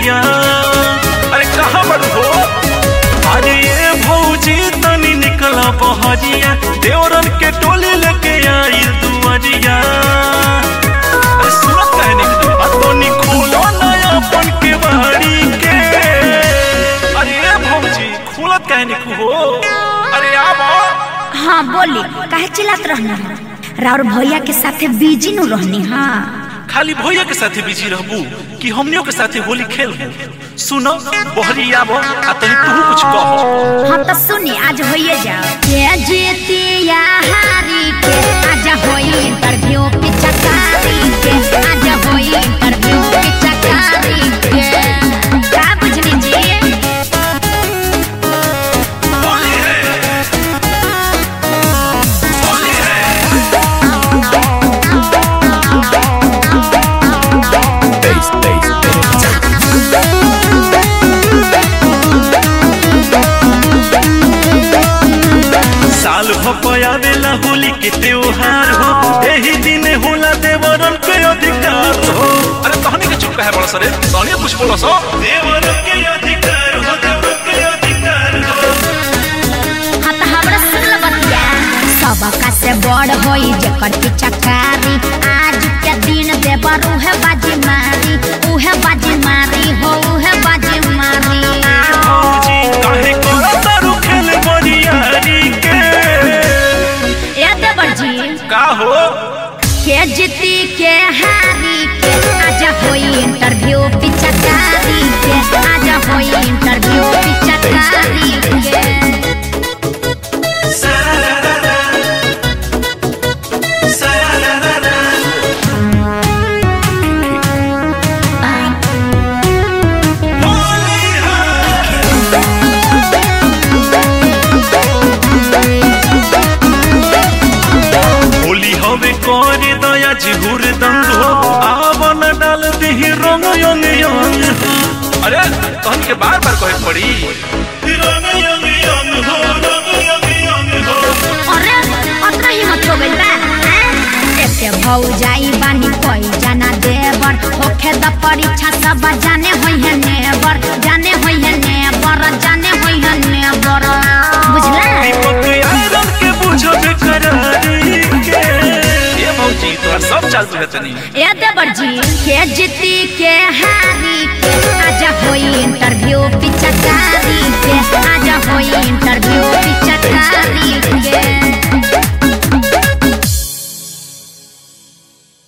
गोरिया अरे कहाँ बड़ हो अरे ये भौजी तनी निकला बहरिया देवरन के टोली लेके आई दुआरिया अरे सुनत काहे निकल आ तनी खोलो नया अपन के बाड़ी के अरे ये भौजी खोलत काहे निकल हो अरे आबो हाँ बोली काहे चिल्लात रहनी राउर भैया के साथे बिजी नु रहनी हाँ खाली भैया के साथे बिजी रहबू कि हमनियों के साथे होली खेलबू सुनो बहरी आबो आ तनी तू कुछ कह हाँ तो सुनी आज होइए जाओ के जीतिया हारी के आज होई इंटरव्यू पिचकारी के आज होई इंटरव्यू पिचकारी के का बुझनी जी साल भपयावेला होली के त्योहार हो एही दिन होला देवरन के अधिकार हो अरे तहनी के चुप काहे बड़ा सरे तहनी कुछ बोलो सो देवरन के अधिकार हो देवरन के अधिकार हो हाँ तो हमरा सुन ल बतिया सबका से बड़ होई जेकर पिचकारी आज के दिन देवर उहे बाजी मारी उहे बाजी मारी हो उहे बाजी मारी भौजी काहे करत तारू खेल बरियारी के ए देवर जी का हो के जीती के हारी के आज होई इंटरव्यू पिचकारी के आज होई इंटरव्यू पिचकारी के सारारारा सारारारा होली है होली हवे करे दया जिहुर दंग हो आवन डाल दही रंग यंग यंग हो। अरे तहन के बार बार कहे पड़ी रंग यंग यंग हो रंग यंग यंग हो अरे अतना हिम्मत हो गइल बा हैं? एते भौ जाई बानी कोई जाना देवर होखे द परीक्षा सब जाने होई है नेवर जाने होई है नेवर जाने होई है नेवर बुझला दीपक आयरन के बुझब करारी के ये मौजी तोहर सब चाल बुझत नहीं ए देवर जी के जीती के हारी के